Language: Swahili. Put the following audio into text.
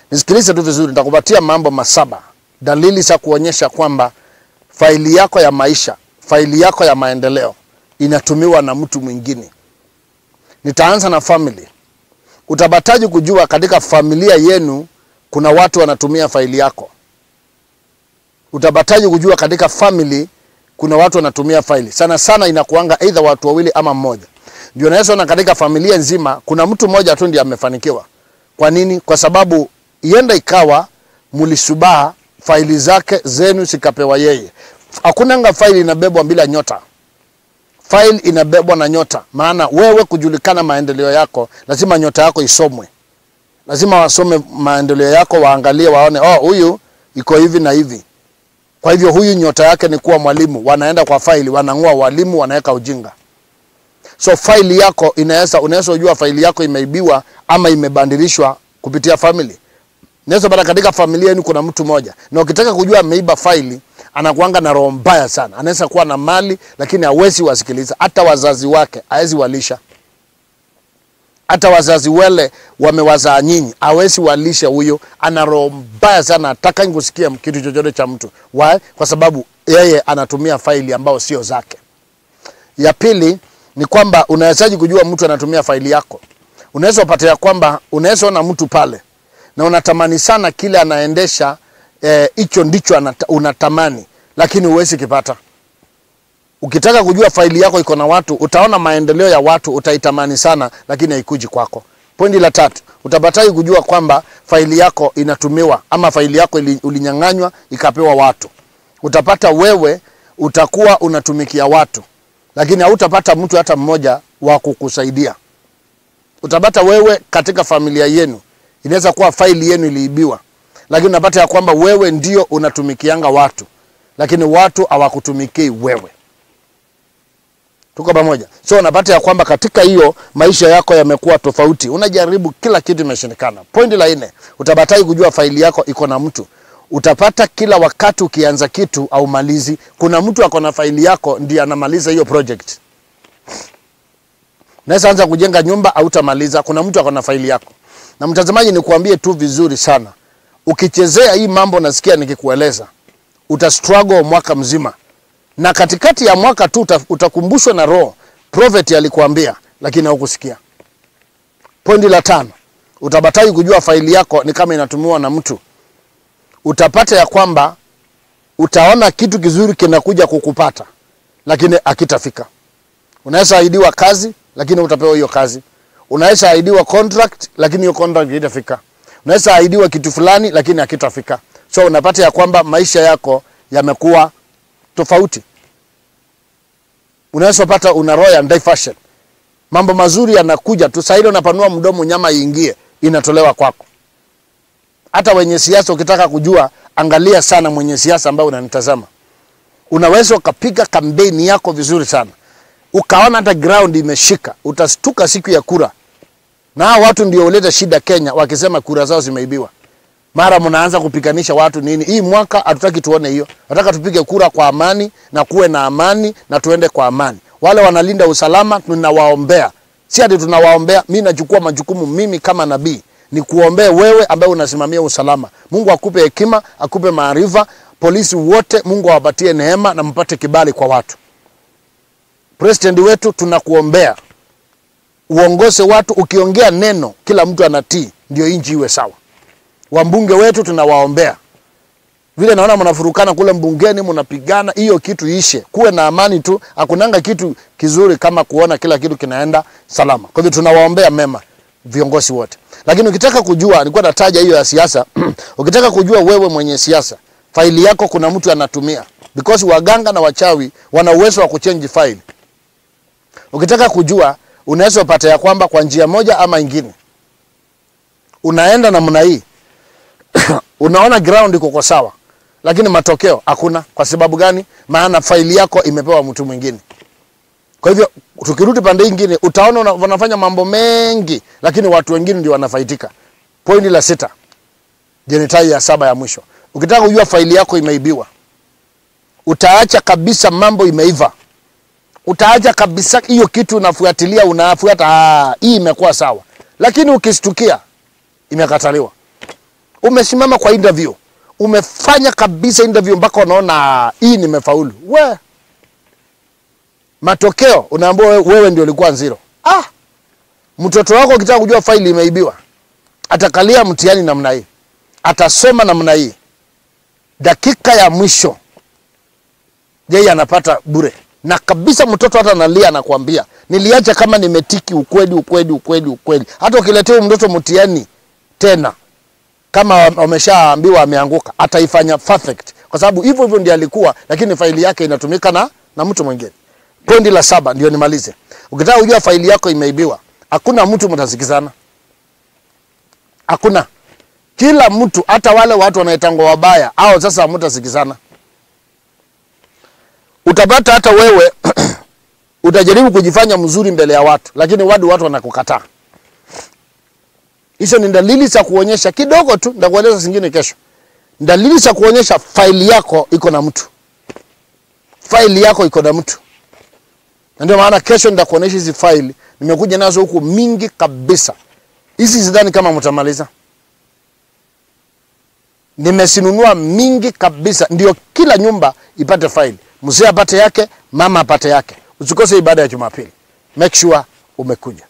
Nisikilize tu vizuri, nitakupatia mambo masaba, dalili za kuonyesha kwamba faili yako ya maisha, faili yako ya maendeleo inatumiwa na mtu mwingine. Nitaanza na family. Utapataje kujua katika familia yenu kuna watu wanatumia faili yako? Utapataje kujua katika family kuna watu wanatumia faili? Sana sana inakuanga either watu wawili ama mmoja. Ndio naweza ona katika familia nzima kuna mtu mmoja tu ndiye amefanikiwa. Kwa nini? Kwa sababu ienda ikawa mulisubaha faili zake zenu zikapewa yeye. Hakunanga faili inabebwa bila nyota. Faili inabebwa na nyota, maana wewe kujulikana maendeleo yako, lazima nyota yako isomwe. Lazima wasome maendeleo yako, waangalie, waone, oh, huyu iko hivi na hivi. Kwa hivyo huyu nyota yake ni kuwa mwalimu. Wanaenda kwa faili, wanang'oa walimu, wanaweka ujinga. So faili yako inaweza, unaweza ujua faili yako imeibiwa ama imebadilishwa kupitia family. Naweza pata katika familia yenu kuna mtu mmoja, na ukitaka kujua ameiba faili, anakuanga na roho mbaya sana. Anaweza kuwa na mali lakini hawezi wasikiliza, hata wazazi wake hawezi walisha, hata wazazi wale wamewazaa nyinyi hawezi walisha. Huyo ana roho mbaya sana, hataki kusikia kitu chochote cha mtu. Why? Kwa sababu yeye anatumia faili ambao sio zake. Ya pili ni kwamba unawezaji kujua mtu anatumia faili yako. Unaweza upata ya kwamba unaweza ona mtu pale na unatamani sana kile anaendesha hicho, eh, ndicho anata, unatamani lakini huwezi kipata. Ukitaka kujua faili yako iko na watu, utaona maendeleo ya watu, utaitamani sana, lakini haikuji kwako. Pointi la tatu, utapataji kujua kwamba faili yako inatumiwa ama faili yako ili, ulinyang'anywa ikapewa watu. Utapata wewe utakuwa unatumikia watu, lakini hautapata mtu hata mmoja wa kukusaidia. Utapata wewe katika familia yenu inaweza kuwa faili yenu iliibiwa, lakini unapata ya kwamba wewe ndio unatumikianga watu, lakini watu hawakutumikii wewe. Tuko pamoja? So unapata ya kwamba katika hiyo maisha yako yamekuwa tofauti, unajaribu kila kitu imeshindikana. Pointi la nne, utabatai kujua faili yako iko na mtu. Utapata kila wakati ukianza kitu au malizi, kuna mtu ako na faili yako ndiye anamaliza hiyo project. Naweza anza kujenga nyumba, hautamaliza, kuna mtu ako na faili yako. Na mtazamaji, nikuambie tu vizuri sana, ukichezea hii mambo nasikia nikikueleza, uta struggle mwaka mzima, na katikati ya mwaka tu utakumbushwa na roho prophet alikuambia, lakini haukusikia. Pointi la tano, utabatai kujua faili yako ni kama inatumiwa na mtu. Utapata ya kwamba utaona kitu kizuri kinakuja kukupata, lakini akitafika. Unaweza ahidiwa kazi, lakini utapewa hiyo kazi unaweza ahidiwa contract lakini hiyo contract haitafika. Unaweza ahidiwa kitu fulani lakini hakitafika. So unapata ya kwamba maisha yako yamekuwa tofauti. Unaweza pata una roho ya diversion. Mambo mazuri yanakuja tu, sasa ile unapanua mdomo, nyama iingie, inatolewa kwako. Hata wenye siasa ukitaka kujua, angalia sana mwenye siasa ambaye unanitazama. Unaweza ukapiga kampeni yako vizuri sana ukaona hata ground imeshika, utastuka siku ya kura, na hao watu ndio huleta shida Kenya, wakisema kura zao zimeibiwa. Mara mnaanza kupiganisha watu nini? Hii mwaka hatutaki tuone hiyo, nataka tupige kura kwa amani na kuwe na amani na tuende kwa amani. Wale wanalinda usalama tunawaombea, si ati tunawaombea. Mimi nachukua majukumu mimi kama nabii ni kuombea wewe ambaye unasimamia usalama. Mungu akupe hekima, akupe maarifa. Polisi wote Mungu awapatie neema na mpate kibali kwa watu. President wetu tunakuombea uongoze watu, ukiongea neno kila mtu anatii, ndio nchi iwe sawa. Wambunge wetu tunawaombea, vile naona mnafurukana kule mbungeni, mnapigana, hiyo kitu ishe, kuwe na amani tu. Hakunanga kitu kizuri kama kuona kila kitu kinaenda salama. Kwa hivyo tunawaombea mema viongozi wote, lakini ukitaka kujua, nilikuwa nataja hiyo ya siasa ukitaka kujua wewe mwenye siasa, faili yako kuna mtu anatumia, because waganga na wachawi wana uwezo wa kuchange faili Ukitaka kujua unaweza upata ya kwamba kwa njia moja ama ingine unaenda namna hii unaona ground iko kwa sawa, lakini matokeo hakuna. Kwa sababu gani? Maana faili yako imepewa mtu mwingine. Kwa hivyo tukirudi pande nyingine, utaona wanafanya mambo mengi, lakini watu wengine ndio wanafaidika. Pointi la sita, jenitai ya saba ya mwisho, ukitaka kujua faili yako imeibiwa, utaacha kabisa mambo imeiva utaacha kabisa hiyo kitu unafuatilia, unafuata ah, hii imekuwa sawa, lakini ukistukia imekataliwa. umesimama kwa interview, umefanya kabisa interview mpaka unaona hii nimefaulu, we matokeo unaambiwa wewe, wewe ndio ulikuwa zero. Ah, mtoto wako ukitaka kujua faili imeibiwa, atakalia mtihani namna hii, atasoma namna hii, dakika ya mwisho yeye anapata bure na kabisa. Mtoto hata analia, anakuambia niliacha kama nimetiki ukweli ukweli ukweli ukweli. Hata ukiletea mtoto mtihani tena kama wameshaambiwa ameanguka, ataifanya perfect, kwa sababu hivyo hivyo ndiye alikuwa, lakini faili yake inatumika na, na mtu mwingine. Pointi la saba ndio nimalize. Ukitaka kujua faili yako imeibiwa, hakuna mtu mtasikizana, hakuna. Kila mtu, hata wale watu wanaitangwa wabaya, au sasa hamtasikizana. Utapata hata wewe utajaribu kujifanya mzuri mbele ya watu, lakini wadu watu wanakukataa. Hizo ni dalili za kuonyesha kidogo tu, nitakueleza zingine kesho. Dalili za kuonyesha faili yako iko na mtu, faili yako iko na mtu, na ndio maana kesho nitakuonyesha hizi faili. Nimekuja nazo huku mingi kabisa, hizi sidhani kama mtamaliza. Nimesinunua mingi kabisa, ndio kila nyumba ipate faili, mzee apate yake, mama apate yake. Usikose ibada ya Jumapili, make sure umekuja.